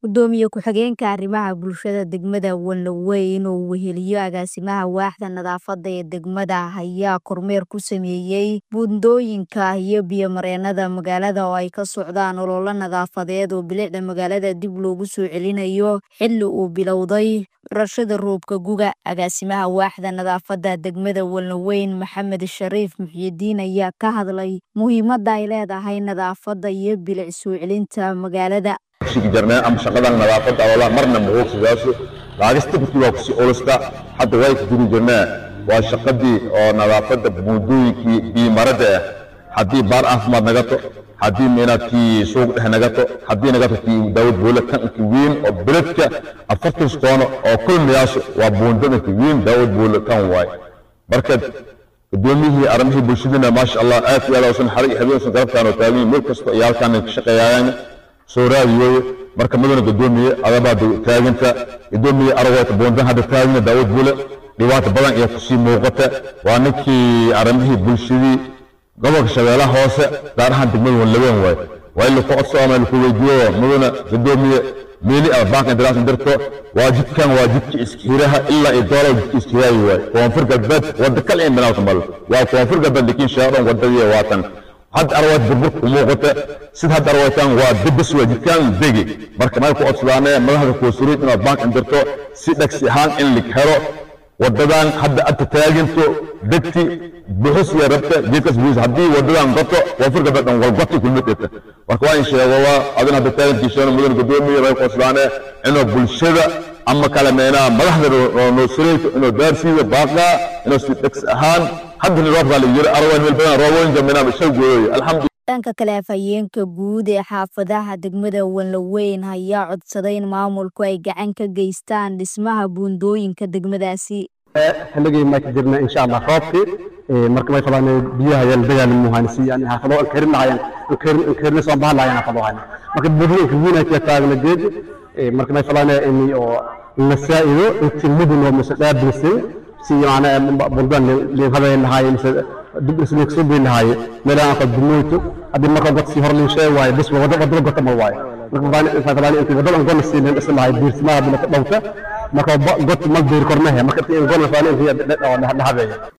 Gudoomiye ku-xigeenka arrimaha bulshada degmada Wallaweyn oo weheliyo agaasimaha waaxda nadaafada ee degmada ayaa kormeer ku sameeyay buundooyinka iyo biyo-mareennada magaalada oo ay ka socdaan olole nadaafadeed oo bilicda magaalada dib loogu soo celinayo xilli uu bilowday curashada roobka guga. Agaasimaha waaxda nadaafada degmada Wallaweyn Maxamed Shariif Muxyidiin ayaa ka hadlay muhiimada ay leedahay nadaafada iyo bilic soo celinta magaalada. jarnaa ama shaqadan nadaafadda wala marna ma hoogsadaaso laagista dadkii waa kusii olusta hadda way ku jiri jirnaa waa shaqadii oo nadaafadda buundooyinkii biimarada ah haddii baar caafimaad nagato haddii meenaadkii suuq dhex nagato haddii nagato kii daawad boole tanki weyn oo beledka afartan koono oo kulmiyaaso waa buundadanka weyn daawad boole tan waay marka gudoomiyihii arrimihii bulshadana maasha allah aad iyo aad usan xarig habeensan garabtaan oo taagan meel kasta iyo halkaan ka shaqeeyaan soo raadiyo marka mudana gudoomiye adabaa taaganta gudoomiye aragota boondan hadda taagna daawad bule dhibaato badan ayaa kusii muuqata waa ninkii arrimihii bulshadii gobolka shabeellaha hoose gaar ahaan degmada wallaweyn waay waa in laku codso ama laku weydiiyo mudana gudoomiye meeli ama baanka intiraas dirto waa jidkan waa jidka iskihiraha ilaa iyo doola jidka iskihiraayi waay koonfur galbeed wadda kal in binaawta mal waa koonfur galbeed lakiin shaadhan wadadii waatan hadda arwaad burburka u muuqata sida hadda arwaytaan waa debes waa jidkaan degi marka meel ku codsadaane madaxda koosuriid inaad baank indirto si dhagsi ahaan in lig helo wadadan hadda adta taaginto degti buxus iyo rabta jidkas buus haddii wadadan goto koonfur galbeed dhan walgoti kulmid dhita marka waa in sheego waa adin hadda taagintiisana mudan gudoomiye meel ku codsadaane inuu bulshada ama kale meenaa madaxda noosireyto inuu daarsiiyo baaqaa inuu si dhagsi ahaan haddana roobkaa la yiri arwaan meel badan roobooyinka meenaa shal gooyay alxamdu dhanka kale afhayeenka guud ee xaafadaha degmada Wallaweyn ayaa codsaday in maamulku ay gacan ka geystaan dhismaha buundooyinka degmadaasi xilligii ma ka jirna insha Allah roobkii marka may fadaan biyaha yal dagaal muhaanisi yani xaafado an karin lahayan an karin an karin soo baahan lahayan xaafadahan marka buundooyinka weyn ay ka taagna geed marka may fadaan in oo la saa'ido intii mudun oo musadabisay si macna bundan li hadayn lahaayeen dib isla soo bay lahaayeen meelaha ka dumoyto hadii marka god si hor loo sheeg waayo bas wada wada gota ma waayo marka baan inta baan inta wada gon si leen isla lahaay diirsmaha bila dhawta marka god ma diir kornahe marka in gon faan inta dhahabeeyo